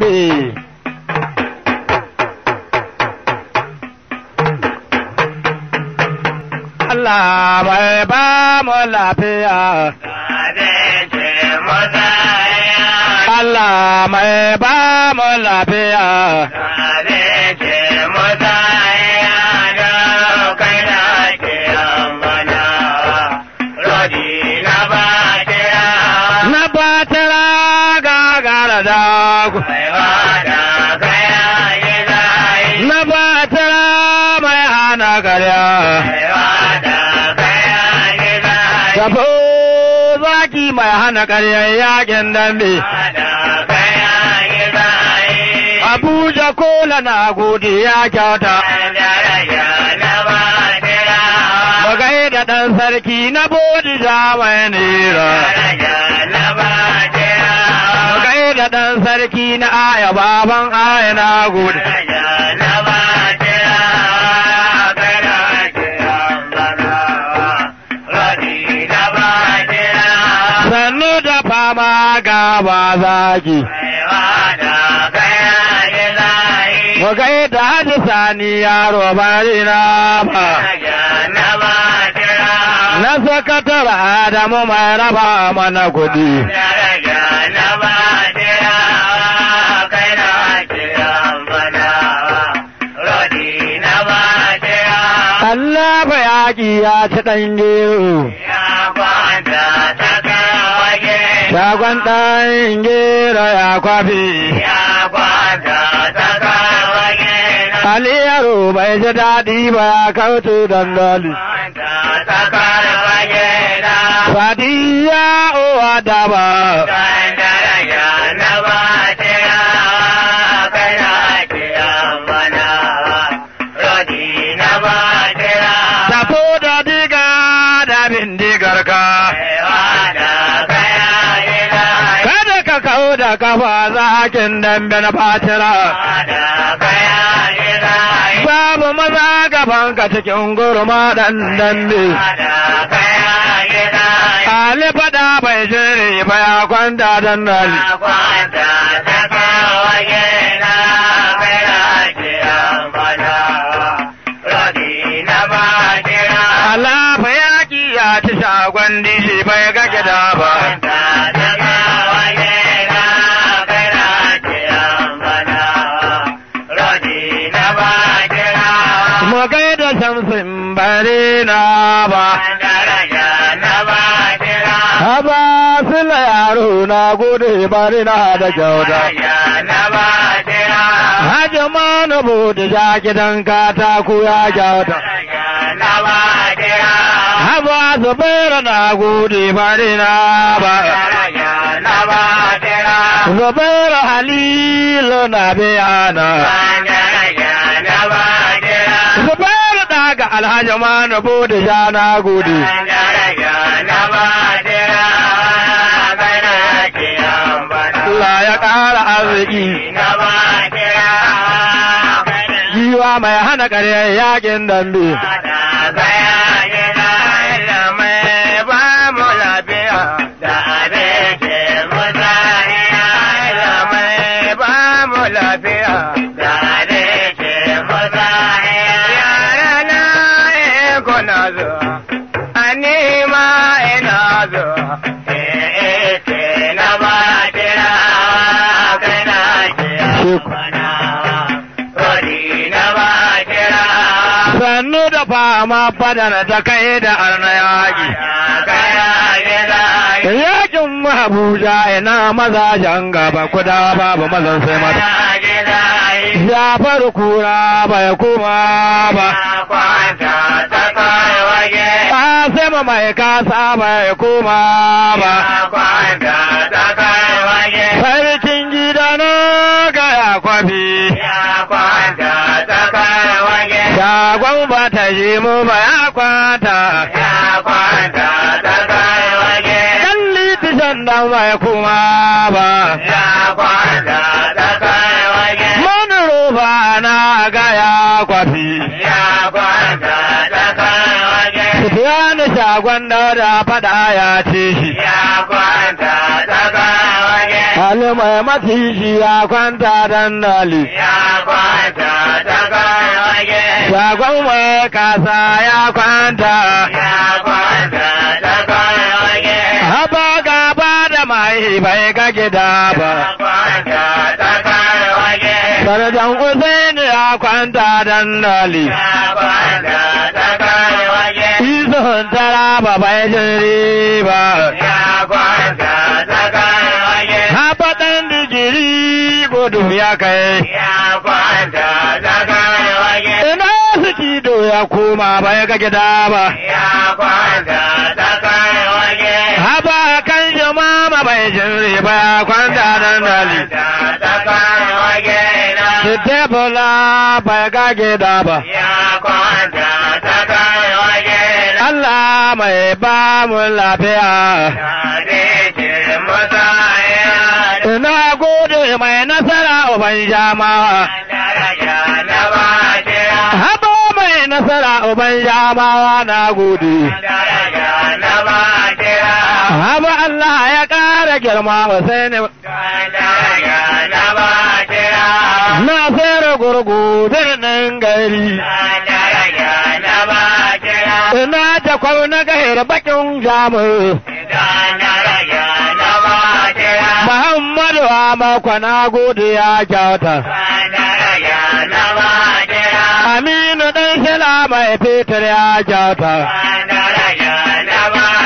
Eh. Allah mai ba mu lafiya. Allah mai ba mu lafiya. Na batara gagara da ku. Na batara mai hana karya. Tafo zaki mai hana karya yakin dambe. Abuja kola na gode ya kyauta. Magai da ɗan sarki na bodija mai nera. Magai da ɗan sarki na aya baban aya na gode. Sannu da fama gaba zaki. Magai da haji sani yaro bari na ba. Na sakatar Adamu mai raba mana kuɗi. Allah ba yaƙi ya ci ɗan gero. Shagon ɗan gero ya kwafi. Ali yaro bai ji daɗi ba ya kautu dandali. Sadiya uwa da ba. Tafo da diga da bindigar ka. Kada ka kau da kafa zakin dambe na fatira. Babu maza gaban ka cikin gurma ɗan dambe. Ali fada bai jere ba ya kwanta dandali. Allah fa yaƙi ya ci shagon dishi bai ga gida ba. Mu gaida shamsin bare na ba. Haba sila yaro na gode bari na da kyauta. Hajji ma na bude ja gidan katako ya kyauta. Haba zubairu na gode bari na ba. Zubairu halilu na biyana. Zubairu daga alhaji ma na bude ja na gode. Allah ya ƙara arziki. Giwa mai hana ƙarya yakin dambe. Sannu da fama fadana ta kai da arna yaƙi. Yakin Abuja ina mazajen gaba kuda babu mazan sai mata. Jafar kura bai kuma ba. Kasima mai kasa bai kuma ba. Sarkin gida na gaya kwafi. Shagon ba ta ji mu ba ya kwata. Dan litishan dan bai kuma ba. Manuro ba na gaya kwafi. Sufiyanu shagon da fada ya ce shi. Ali mai matishi ya kwanta dandali. ya kwanta ta kai wage Shagon mai kasa ya kwanta. ya kwanta ta kai wage Haba gaba da mai bai ga gida ya ba. kwanta ta kai wage Sarjan Usain ya kwanta dandali. ya kwanta ta kai wage Izon tara ba bai jin riba. ya kwanta ta kai wage Haba ɗan digiri gudu ya kai. ya kwanta ta kai wage Ina su cido ya koma bai ga gida ba. ya kwanta ta kai wage Haba kan jama bai jin riba ya kwanta dandali. kwanta ta kai wage na Sitebula bai ga gida ba. ya kwanta ta kai wage na Allah mai ba mu lafiya. Ina gode mai nasara uban jamawa. Haba mai nasara uban jamawa na gode. Haba Allah ya ƙara girma wa sai ne. Na sayar gurgu birnin gari. Ina ta kwauna gahir bakin jamus. Muhammadu Amakwa na gode ya kyauta. Aminu ɗan shila mai fetur ya kyauta.